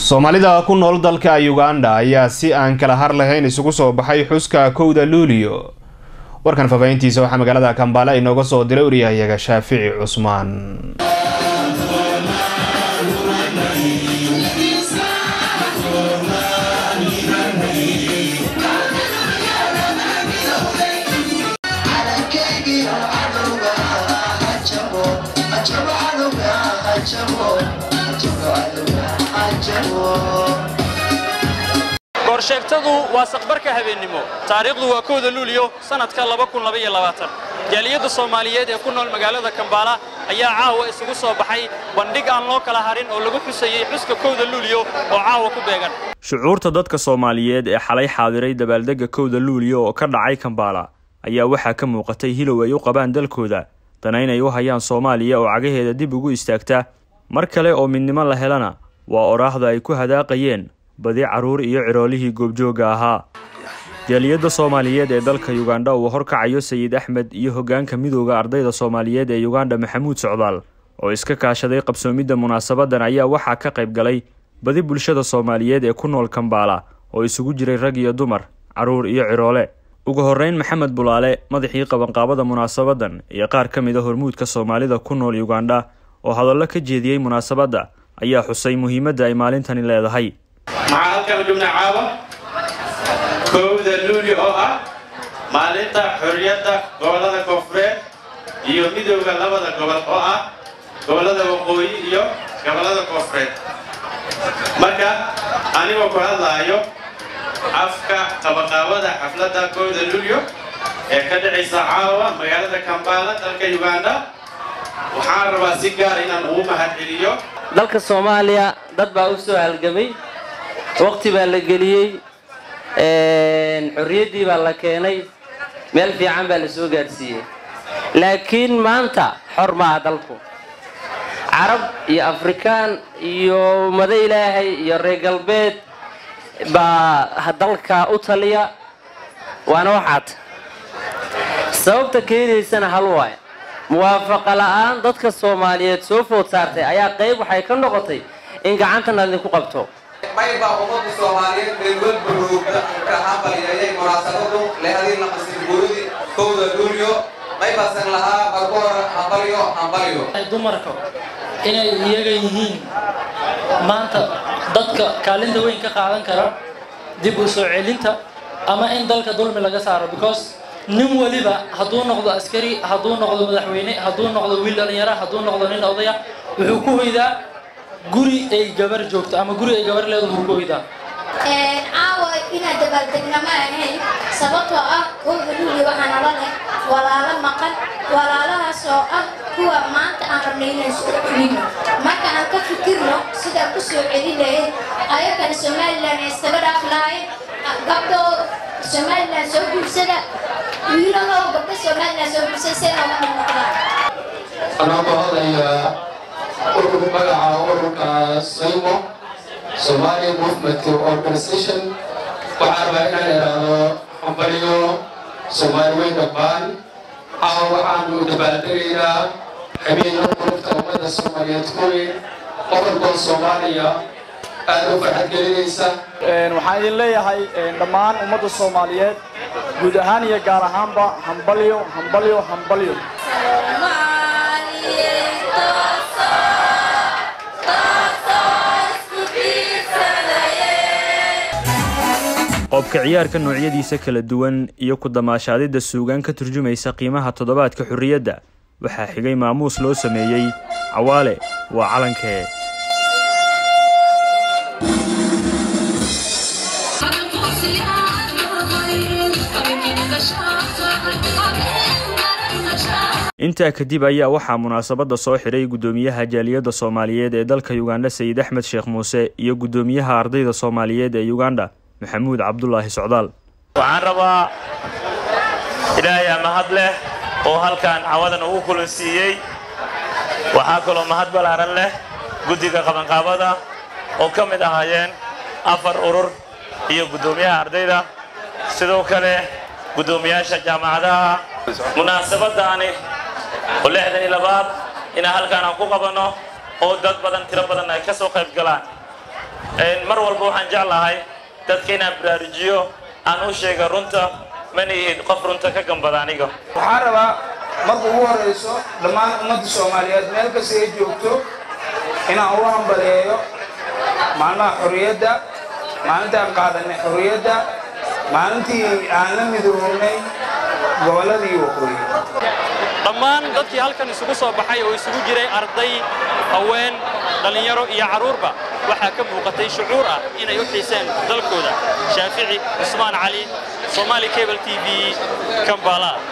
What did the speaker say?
soomaalida ku nool dalka uganda ayaa si aan kala har lahayn isugu soo baxay xuska kowda luulio warkan faafahintiisa waxaa magaalada kambaale inooga soo diray wariyahayaga shaafici cusmaan goorsheegtadu waa saqbarka habeennimo taariikhdu waa kowda luuliyo sannadka jaaliyadda soomaaliyeed ee ku nool magaalada kambaala ayaa caawa isugu soo baxay bandhig aan loo kala harin oo lagu xusayey xuska kowda luuliyo oo caawa ku beegan shucuurta dadka soomaaliyeed ee xalay xaadiray dabaaldegga kowda luuliyo oo ka dhacay kambaala ayaa waxaa ka muuqatay hilow ay u qabaan dalkooda dana inay u hayaan soomaaliya oo cagaheeda dib ugu istaagta mar kale oo midnimo la helana waa oraahda ay ku hadaaqayeen badi carruur iyo ciroolihii goobjoogga ahaa jaaliyadda soomaaliyeed ee dalka yugandha uu horkacayo sayid axmed iyo hoggaanka midooda ardayda soomaaliyeed ee yugandha maxamuud socdaal oo iska kaashaday qabsoomidda munaasabadan ayaa waxaa ka qayb galay badi bulshada soomaaliyeed ee ku nool kambaala oo isugu jiray rag iyo dumar carruur iyo ciroole ugu horreyn maxamed bulaale madaxii qabanqaabada munaasabadan iyo qaar ka mid a hormuudka soomaalida ku nool yugandha oo hadallo ka jeediyey munaasabadda ayaa xusay muhiimadda ay maalintani leedahay maxaa halkan jubna caawa kowda luuli oo ah maalinta xorriyadda gobollada koonfureed iyo midowda labada gobol oo ah gobollada waqooyi iyo gobollada koonfureed marka anigoo ku hadlaayo afka qabaqaabada xafladda kowda luulyo ee ka dhacaysa caawa magaalada kambaala dalka yuganda waxaan rabaa si gaar inaan ugu mahadceliyo dalka soomaaliya dad baa u soo halgamay waqti baa la geliyey xorriyaddii baa la keenay meel fiican baa la soo gaadhsiiyey laakiin maanta xor maaha dalku carab iyo afrikaan iyo ummado ilaahay iyo reer galbeed baa dalka u taliya waana waxaad sababta keenaysana hal waay muwaafaqa la'aan dadka soomaaliyeed soo food saartay ayaa qayb waxay ka noqotay in gacantana idinku qabto maybaa ummadda soomaaliyeed meelwalba roogda ka hambalyeeyay munaasabadu lehadii naqasirguuridi kowda luulyo maybasan lahaa markoor hambalyo hambalyo dumarka inay iyaga yihiin maanta dadka kaalinta weyn ka qaadan kara dib u soo celinta ama in dalka dulmi laga saaro because nin waliba hadduu noqdo askari hadduu noqdo madaxweyne hadduu noqdo wiil dhalinyara hadduu noqdo nin odaya wuxuu ku hoydaa guri ay gabar joogto ama guri ay gabar leedahay wuxuu ku hoydaa caawa inaad dabaaldegna ma ahayn sababtoo ah kowda luuli waxaa nala leh walaalo maqan walaalahaas oo ah kuwa maanta aan rabnay inaan soo celino marka aan ka fikirno sidaan ku soo celin lahayn ayagana somalilan ay iskaga dhaaf lahayn gabdho somalilan soo guursada wiilahoo gabdho somalilan soo guursada sena ugu noqdaan anaa ku hadlayaa ururka magaca ururka saymo Somali Movement Organization waxaa rabaa inaan idhaahdo hambaliyo Soomaali weyn dhammaan caawa waxaanu dabaaldegaynaa habeenka ururta ummada Soomaaliyeed ku weyn qodobka Soomaaliya aad u farxad gelinaysa waxaan idin leeyahay dhammaan ummadda Soomaaliyeed guud ahaan iyo gaar ahaanba hambalyo hambalyo hambalyo qoobka ciyaarka noocyadiisa kala duwan iyo ku damaashaadidda suugaan ka turjumaysa qiimaha toddobaadka xorriyadda waxaa xigay maamuus loo sameeyey cawaale waa calankee intaa kadib ayaa waxaa munaasabadda soo xidhay guddoomiyaha jaaliyadda soomaaliyeed ee dalka yugandha sayid axmed sheekh muuse iyo guddoomiyaha ardayda soomaaliyeed ee yugandha maxamuud cabdulaahi socdaal waxaan rabaa ilaahay mahad leh oo halkan cawadan ugu kulansiiyey waxaa kaloo mahad ballaaran leh guddiga qabanqaabada oo ka mid ahaayeen afar urur iyo guddoomiyaha ardayda sidoo kale guddoomiyaasha jaamacadaha munaasabadaani oo lixdan iyo labaad inaan halkaan aan ku qabanno oo dad badan tiro badan ay ka soo qayb galaan mar walba waxaan jeclahay dadka inaan baraarujiyo aan u sheega runta mana ihid qof runta ka gambada aniga waxaan rabaa marka ugu horrayso dhammaan ummadda soomaaliyeed meel kasta ay joogto inaan ugu hambaleeyo maalmaha xorriyadda maalintaan qaadanay xorriyadda maalintii aan la midoobnay gobolladii waqooyi dhammaan dadkii halkan isugu soo baxay oo isugu jiray arday haween dhallinyaro iyo carruurba waxaa ka muuqatay shucuur ah inay u xiiseen dalkooda shaafici cusmaan cali somaali cable t v kambala